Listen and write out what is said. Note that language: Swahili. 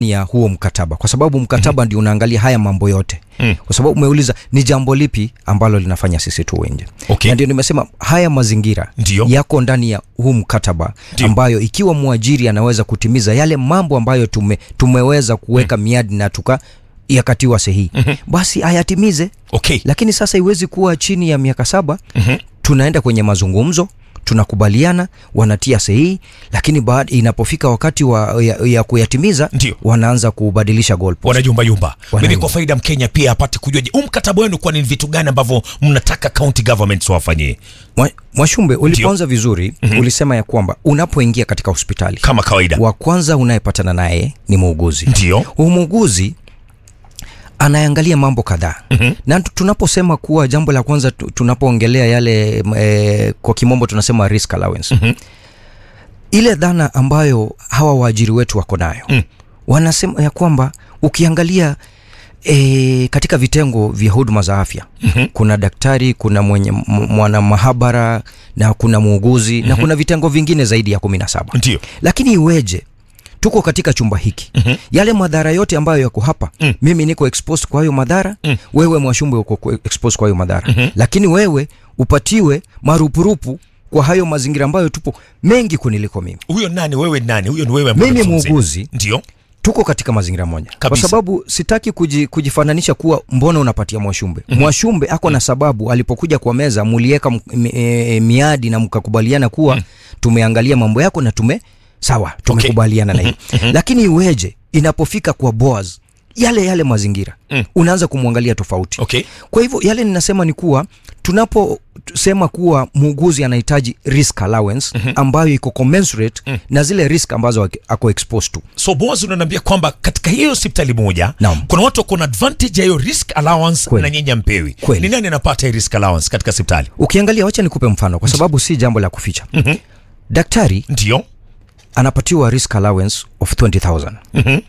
ya huo mkataba kwa sababu mkataba ndio unaangalia haya mambo yote Mm. kwa sababu umeuliza ni jambo lipi ambalo linafanya sisi tuwe nje Okay. na ndio nimesema haya mazingira Ndio. yako ndani ya huu mkataba Ndio. ambayo ikiwa mwajiri anaweza kutimiza yale mambo ambayo tume, tumeweza kuweka miadi na tuka yakatiwa sahihi basi ayatimize okay lakini sasa iwezi kuwa chini ya miaka saba Mhm. tunaenda kwenye mazungumzo tunakubaliana wanatia sahihi lakini baada inapofika wakati wa, ya, ya kuyatimiza Ndio. wanaanza kubadilisha goalpost. wanajumbayumba mimi Wanayumba. kwa faida mkenya pia apate kujua je huu mkataba wenu kwa ni vitu gani ambavyo mnataka county governments wafanyie Mwa- Mwashumbe, ulipoanza vizuri mm-hmm. ulisema ya kwamba unapoingia katika hospitali kama kawaida wa kwanza unayepatana naye ni muuguzi. ndio Huyu muuguzi anaangalia mambo kadhaa mm-hmm. na tu- tunaposema kuwa jambo la kwanza tu- tunapoongelea yale e, kwa kimombo tunasema risk allowance mm-hmm. ile dhana ambayo hawa waajiri wetu wako nayo mm. wanasema ya kwamba ukiangalia E, katika vitengo vya huduma za afya mm-hmm. kuna daktari kuna mwenye m- mwana mahabara na kuna muuguzi mm-hmm. na kuna vitengo vingine zaidi ya kumi na saba ndio lakini iweje tuko katika chumba hiki mm-hmm. yale madhara yote ambayo yako hapa mm. mimi niko exposed kwa hayo madhara mm. wewe mwashumbe uko ku- exposed kwa hayo madhara mm-hmm. lakini wewe upatiwe marupurupu kwa hayo mazingira ambayo tupo mengi kuniliko mimi huyo nani wewe nani huyo ni wewe ambaye Mimi unazungumzia. muuguzi. ndio tuko katika mazingira moja kwa Kabisa. sababu sitaki kuji, kujifananisha kuwa mbona unapatia mwashumbe mm-hmm. mwashumbe ako na sababu alipokuja kwa meza muliweka m- m- e, miadi na mkakubaliana kuwa mm. tumeangalia mambo yako na tume sawa tumekubaliana na hiyo lakini iweje inapofika kwa boaz yale yale mazingira mm. unaanza kumwangalia tofauti okay kwa hivyo yale ninasema ni kuwa tunaposema kuwa muuguzi anahitaji risk allowance mm-hmm. ambayo iko commensurate mm. na zile risk ambazo ak- ako exposed to so boaz unaniambia kwamba katika hiyo hospitali moja Naam. kuna watu wako na advantage ya hiyo risk allowance Kweli. na nyinyi mpewi Kweli. ni nani anapata hii risk allowance katika hospitali ukiangalia wacha nikupe mfano kwa sababu si jambo la kuficha Mhm. daktari ndio anapatiwa risk allowance of 20000